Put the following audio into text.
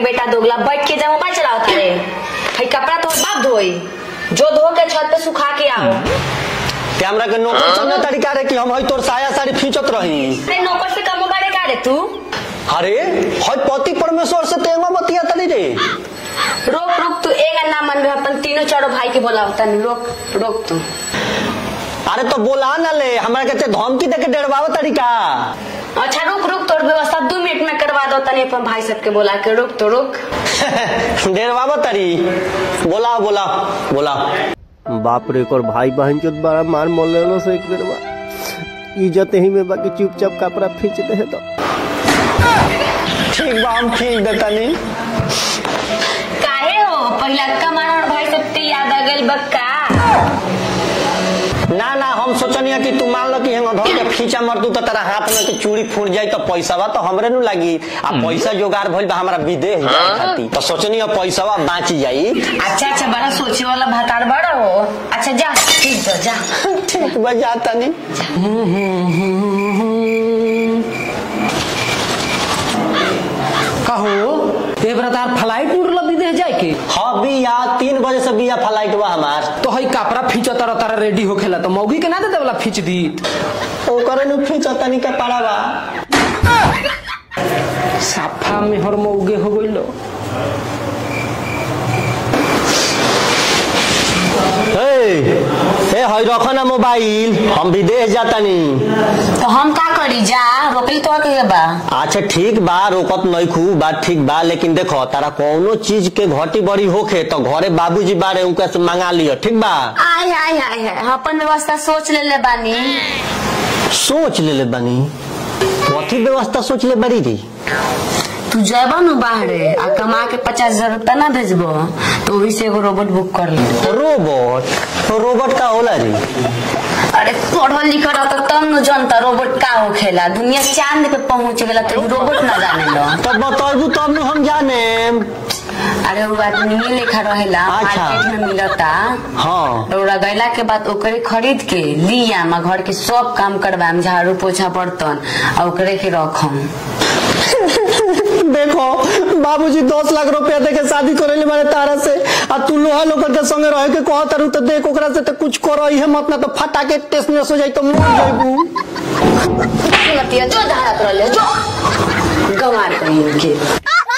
बेटा दोगला बैठ के जा मोबाइल चलाओ तारे हई कपड़ा तो बाप धोई जो धो के छत पे सुखा के आओ ते हमरा के नौकर चलने तरीका रे कि हम हई तोर साया साड़ी खींचत रही अरे नौकर से कम बाड़े का रे तू अरे हई पति परमेश्वर से तेंगा बतिया तली रे रोक रोक तू एक ना मन रहा अपन तीनों चारों भाई के बोलाओ तनी रोक रोक तू अरे तो बोला ना ले हमरा के ते धमकी दे के डरवाव तरीका अच्छा रुक रुक तोर व्यवस्था दो मिनट में करवा दो तनी अपन भाई सबके बोला के रुक तो रुक डरवाव तरी बोला बोला बोला बाप रे और भाई बहन के बड़ा मार मोल लेलो से एक बेर बा इज्जत ही में बाकी चुपचाप कपड़ा खींच दे है तो ठीक बा हम खींच देतनी काहे हो पहला का मार भाई सबके याद आ गइल बक्का ना ना हम सोचनिया कि तू मान लो कि हम धर के खींचा मर दू तो तेरा हाथ में के चूड़ी फूट जाई तो पैसावा तो हमरे नु लगी आ पैसा जोगार भइल बा हमरा विदेश जाए खातिर तो सोचनिया पैसावा बाँच जाई अच्छा अच्छा बड़ा सोचे वाला भातार बड़ा हो अच्छा जा ठीक तो जा ठीक बा जातनी कहो ए बेरा तार फ्लाइट उड़ल विदेश जाए के हाँ बिया तीन बजे से बिया फ्लाइट बा हमार तो हई कपड़ा फींचो तारा तारा रेडी होखेला तो मौगी के ना दे देवला फींच दी ओकरे नु खींचा तनी के पाड़ा बा साफा में हर मौगे हो गइलो ए ए हई रखो ना मोबाइल हम विदेश जातनी तो हम का करी जा रोकली तो के बा अच्छा ठीक बा रोकत नहीं खूब बात ठीक बा लेकिन देखो तारा कोनो चीज के घटी बड़ी होखे तो घरे बाबूजी बारे उनका से मंगा लियो ठीक बा आय आय आय आय अपन व्यवस्था सोच ले ले बानी सोच ले ले बनी कथी व्यवस्था सोच ले बड़ी री तू जेबा नु बाहरे आ कमा के पचास हजार रुपया ना भेजबो तो वही से एगो रोबोट बुक कर ले रोबोट तो रोबोट का होला री अरे पढ़ल लिखल रहता तब न जनता रोबोट का होखेला दुनिया चांद पे पहुंच गेला तो रोबोट ना जाने लो तब बताबू तब नु हम जाने अरे वो आदमी लेखा रहेला अच्छा। मार्केट में मिलता हाँ रौड़ा गैला के बाद ओकरे खरीद के लिया मा घर के सब काम करवाम झाड़ू पोछा बर्तन आ ओकरे के रखम देखो बाबूजी दस लाख रुपया दे के शादी करेले बारे तारा से आ तू लोहा लोकर के संगे रहे के कहत तारू तो देख ओकरा से तो कुछ करो ही मत ना तो फटा के टेस्टनेस हो जाई तो मर जाइबू लतिया जो धारा कर ले जो गंवार कहीं के